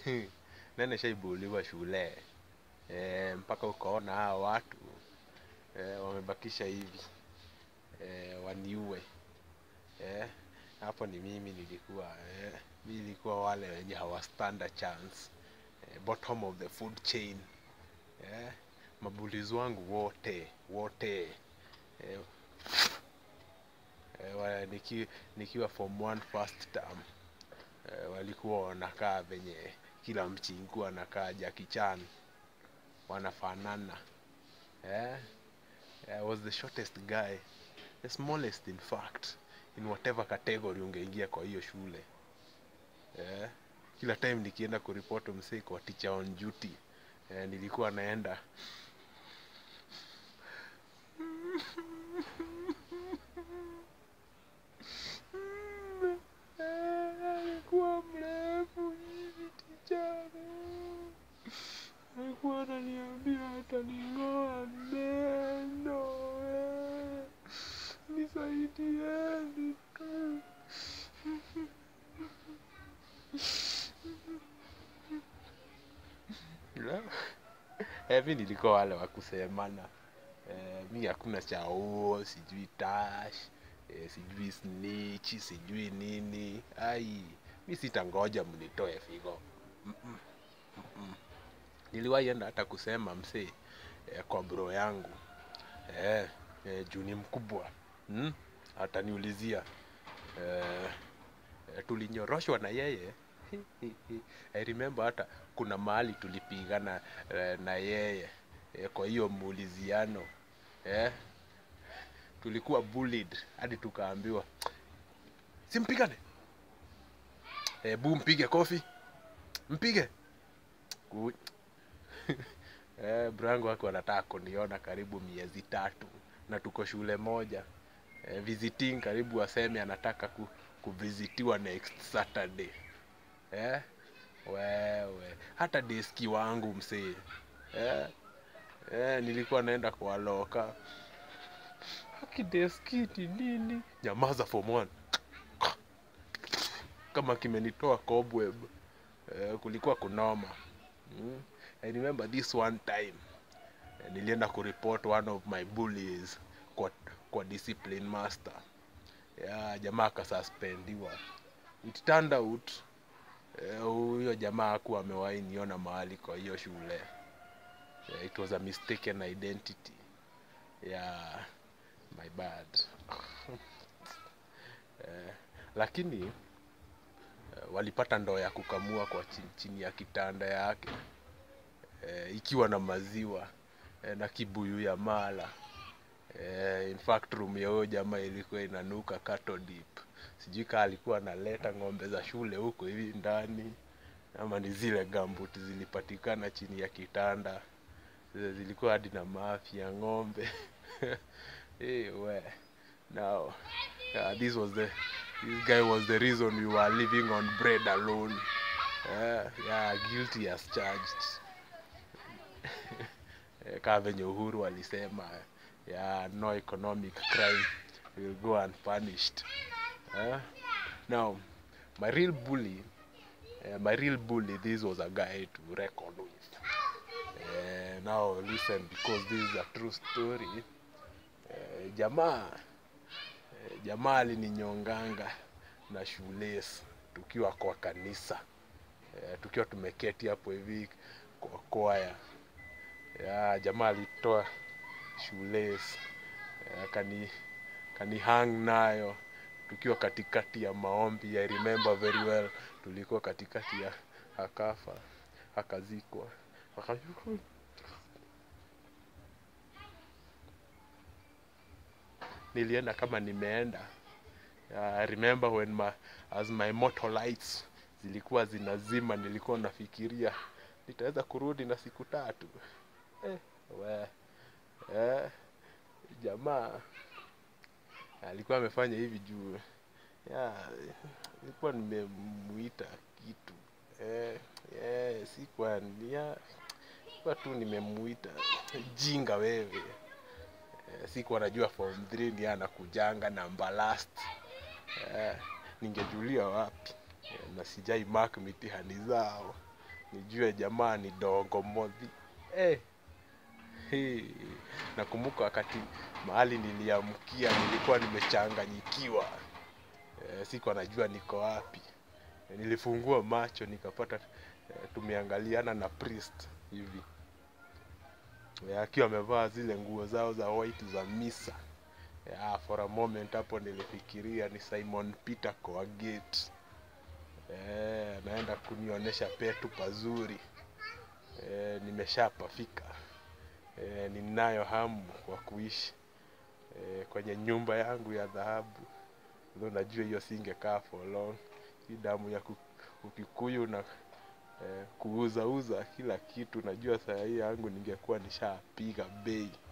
nani shaibuliwa shule e, mpaka ukaona hawa watu e, wamebakisha hivi e, waniue e, hapo ni mimi nilikuwa e, mi nilikuwa wale wenye hawastand a chance e, bottom of the food chain e, mabulizi wangu wote wote e, e, wa, niki, nikiwa form one first term e, walikuwa wanakaa venye kila mchingu anakaa Jackie Chan wanafanana eh? I was the shortest guy the smallest in fact in whatever category ungeingia kwa hiyo shule eh? kila time nikienda kuripoti msee kwa teacher on duty eh, nilikuwa naenda alikuwa mrefu hivi teacher alikuwa ananiambia ataning'oa meno eh. nisaidieni tu La. Eh, mi nilikuwa wale wa kusemana eh, mi hakuna cha oo sijui tash eh, sijui snitch sijui nini ai mi sitangoja mnitoe figo Mm-mm. Mm-mm. niliwahi enda hata kusema msee eh, kwa bro yangu eh, eh, juu ni mkubwa hmm? ataniulizia eh, eh, tulinyoroshwa na yeye I remember hata kuna mahali tulipigana eh, na yeye eh, kwa hiyo muuliziano eh, tulikuwa bullied hadi tukaambiwa simpigane eh, bu mpige kofi mpige Ku- eh, brangu wake wanataka kuniona karibu miezi tatu na tuko shule moja eh, visiting karibu aseme anataka ku, kuvizitiwa next saturday eh? wewe hata deski wangu msee eh? eh, nilikuwa naenda kwa loka akideskiti nini nyamaza form one kama kimenitoa cobweb eh, kulikuwa kunoma mm. I remember this one time eh, nilienda kureport one of my bullies kwa, kwa discipline master ya jamaa akasuspendiwa it turned out eh, huyo jamaa hakuwa amewahi niona mahali kwa hiyo shule yeah, it was a mistaken identity yeah my bad eh, lakini eh, walipata ndoo ya kukamua kwa chini, chini ya kitanda yake eh, ikiwa na maziwa eh, na kibuyu ya mala eh, in fact room ya huyo jamaa ilikuwa inanuka cattle dip sijui kaa alikuwa analeta ng'ombe za shule huko hivi ndani ama ni zile gambuti zilipatikana chini ya kitanda Zile zilikuwa hadi na mafi ya ng'ombe hey, we now uh, this was the this guy was the reason we were living on bread alone uh, yeah, guilty as charged Eh, kaa venye uhuru alisema yeah, no economic crime will go unpunished uh, now my real bully uh, my real bully this was a guy to reckon with uh, now listen because this is a true story uh, jamaa uh, jamaa alininyonganga na shules tukiwa kwa kanisa uh, tukiwa tumeketi hapo hivi kwa kwaya ya jamaa alitoa shoelace eh, akani kani hang nayo tukiwa katikati ya maombi I remember very well tulikuwa katikati ya akafa akazikwa Aka- nilienda kama nimeenda yeah, I remember when my, as my motor lights zilikuwa zinazima nilikuwa nafikiria nitaweza kurudi na siku tatu eh, we, eh, jamaa alikuwa amefanya hivi juu ya nilikuwa nimemuita kitu eh, eh, sikuwa ya sikuwa tu nimemuita jinga wewe eh, sikuwa najua form 3 ndiye anakujanga namba last eh, ningejulia wapi eh, na sijai mark mitihani zao nijue jamaa ni dongo modhi eh. Hey. Nakumbuka wakati mahali niliamkia nilikuwa nimechanganyikiwa eh, sikuwa najua niko wapi eh, nilifungua macho nikapata eh, tumeangaliana na priest hivi eh, akiwa amevaa zile nguo zao za white za misa yeah, for a moment hapo nilifikiria ni Simon Peter Coagate eh, naenda kunionyesha petu pazuri eh, nimeshapafika eh, ninayo hamu kwa kuishi eh, kwenye nyumba yangu ya dhahabu ndio najua hiyo singekaa for long hii damu ya ku- ukikuyu na eh, kuuzauza kila kitu najua saa hii yangu ningekuwa nishapiga bei